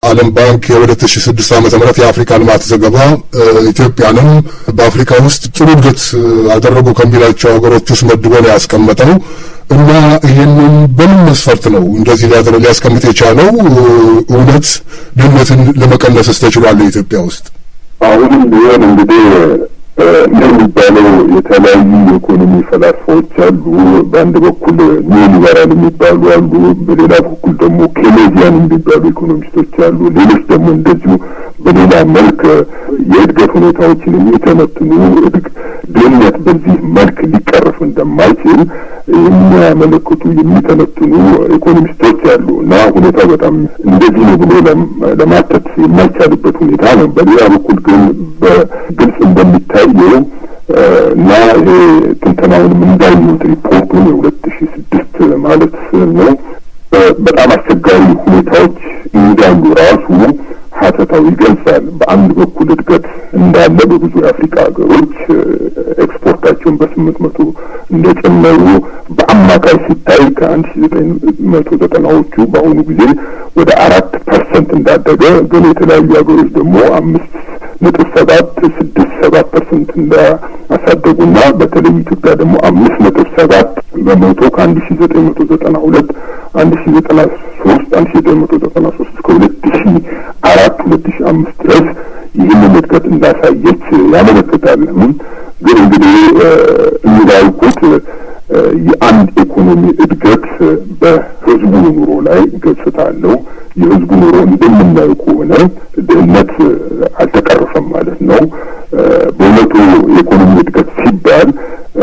የዓለም ባንክ የሁለት ሺ ስድስት ዓመተ ምህረት የአፍሪካ ልማት ዘገባ ኢትዮጵያንም በአፍሪካ ውስጥ ጥሩ እድገት አደረጉ ከሚላቸው ሀገሮች ውስጥ መድቦ ነው ያስቀመጠው እና ይህንን በምን መስፈርት ነው እንደዚህ ሊያደረ ሊያስቀምጥ የቻለው? እውነት ድህነትን ለመቀነስስ ተችሏል ኢትዮጵያ ውስጥ? አሁንም ቢሆን እንግዲህ እንደሚባለው የተለያዩ የኢኮኖሚ ፈላስፋዎች አሉ። በአንድ በኩል ኒዮ ሊበራል የሚባሉ አሉ፣ በሌላ በኩል ደግሞ ኬኔዚያን የሚባሉ ኢኮኖሚስቶች አሉ። ሌሎች ደግሞ እንደዚሁ በሌላ መልክ የእድገት ሁኔታዎችን የሚተነትኑ ድህነት በዚህ መልክ ሊቀረፍ እንደማይችል የሚያመለክቱ የሚተነትኑ ኢኮኖሚስቶች አሉ እና ሁኔታው በጣም እንደዚህ ነው ብሎ ለማተት የማይቻልበት ሁኔታ ነው። በሌላ በኩል ግን በግልጽ እንደሚታየው እና ይሄ ትንተናውንም እንዳዩት ሪፖርቱን የሁለት ሺ ስድስት ማለት ነው በጣም አስቸጋሪ ሁኔታዎች እንዳሉ ራሱ ሀተታው ይገልጻል። በአንድ በኩል እድገት እንዳለ በብዙ የአፍሪካ ሀገሮች ኤክስፖርታቸውን በስምንት መቶ እንደጨመሩ በአማካይ ሲታይ ከአንድ ሺ ዘጠኝ መቶ ዘጠናዎቹ በአሁኑ ጊዜ ወደ አራት ፐርሰንት እንዳደገ ግን የተለያዩ ሀገሮች ደግሞ አምስት ነጥብ ሰባት ስድስት ሰባት ፐርሰንት እንዳሳደጉና በተለይ ኢትዮጵያ ደግሞ አምስት ነጥብ ሰባት በመቶ ከአንድ ሺ ዘጠኝ መቶ ዘጠና ሁለት አንድ ሺ ዘጠና ሶስት አንድ ሺ ዘጠኝ መቶ ዘጠና ሶስት እስከ ሁለት ሺ አራት ሁለት ሺ አምስት ድረስ ይህንን እድገት እንዳሳየች ያመለክታል። ግን እንግዲህ እንዳልኩት የአንድ ኢኮኖሚ እድገት በህዝቡ ኑሮ ላይ ገጽታ አለው። የህዝቡ ኑሮ እንደምናየው ከሆነ ድህነት አልተቀረፈም ማለት ነው። በእውነቱ የኢኮኖሚ እድገት ሲባል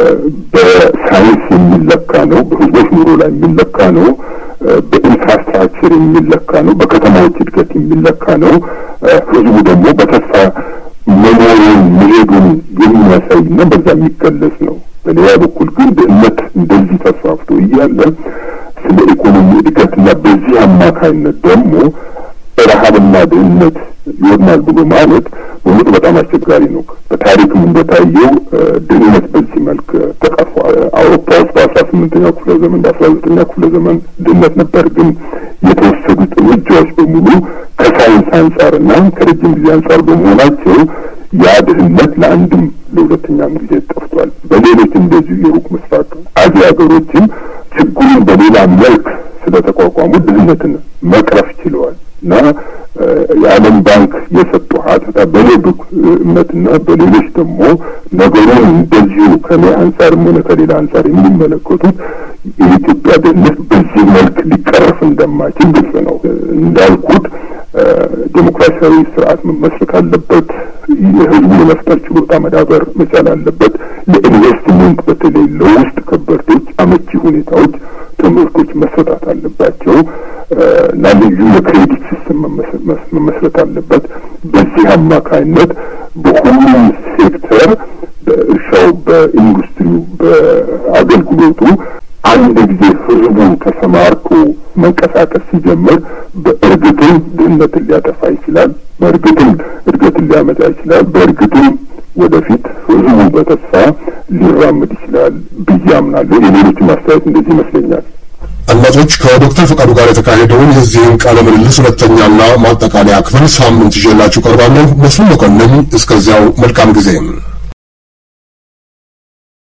በሳይንስ የሚለካ ነው። በህዝቦች ኑሮ ላይ የሚለካ ነው። በኢንፍራስትራክቸር የሚለካ ነው። በከተማዎች እድገት የሚለካ ነው። ህዝቡ ደግሞ በተስፋ መኖሩን መሄዱን የሚያሳይ እና በዛ የሚገለጽ ነው። በሌላ በኩል ግን ድህነት እንደዚህ ተስፋፍቶ እያለ ስለ ኢኮኖሚ እድገትና በዚህ አማካይነት ደግሞ ረሀብና ድህነት ይሆናል ብሎ ማለት በእውነቱ በጣም አስቸጋሪ ነው። በታሪክም እንደታየው ድህነት በዚህ መልክ ተቀርፏል። አውሮፓ ውስጥ በአስራ ስምንተኛው ክፍለ ዘመን በአስራ ዘጠነኛው ክፍለ ዘመን ድህነት ነበር። ግን የተወሰዱት እርምጃዎች በሙሉ ከሳይንስ አንጻርና ከረጅም ጊዜ አንጻር በመሆናቸው ያ ድህነት ለአንድም ለሁለተኛም ጊዜ ጠፍቷል። በሌሎች እንደዚሁ የሩቅ ምስራቅ አዚያ ሀገሮችም ችግሩን በሌላ መልክ ስለተቋቋሙ ድህነትን መቅረፍ ችለዋል እና የዓለም ባንክ የሰጡ ሀተታ በኔ እምነትና በሌሎች ደግሞ ነገሩን እንደዚሁ ከኔ አንጻርም ሆነ ከሌላ አንጻር የሚመለከቱት የኢትዮጵያ ድህነት በዚህ መልክ ሊቀረፍ እንደማይችል ግልጽ ነው። እንዳልኩት ዴሞክራሲያዊ ስርዓት መመስረት አለበት። የህዝቡ የመፍጠር ችሎታ መዳበር መቻል አለበት። ለኢንቨስትመንት በተለይ ለውስጥ ከበርቴዎች አመቺ ሁኔታዎች፣ ትምህርቶች መሰጣት አለባቸው እና ልዩ የክሬዲት ሲስተም መመስረት አለበት። በዚህ አማካይነት በሁሉም ሴክተር በእርሻው፣ በኢንዱስትሪው፣ በአገልግሎቱ አንድ ጊዜ ህዝቡ ተሰማርቶ መንቀሳቀስ ሲጀምር በእርግጥም ድህነትን ሊያጠፋ ይችላል። በእርግጥም እድገትን ሊያመጣ ይችላል። በእርግጥም ወደፊት ህዝቡ በተስፋ ሊራምድ ይችላል ብዬ አምናለሁ። የሌሎችም አስተያየት እንደዚህ ይመስለኛል። አድማጮች ከዶክተር ፈቃዱ ጋር የተካሄደውን የዚህን ቃለ ምልልስ ሁለተኛና ማጠቃለያ ክፍል ሳምንት ይዤላችሁ ቀርባለሁ። መስፍን መኮንን እስከዚያው መልካም ጊዜ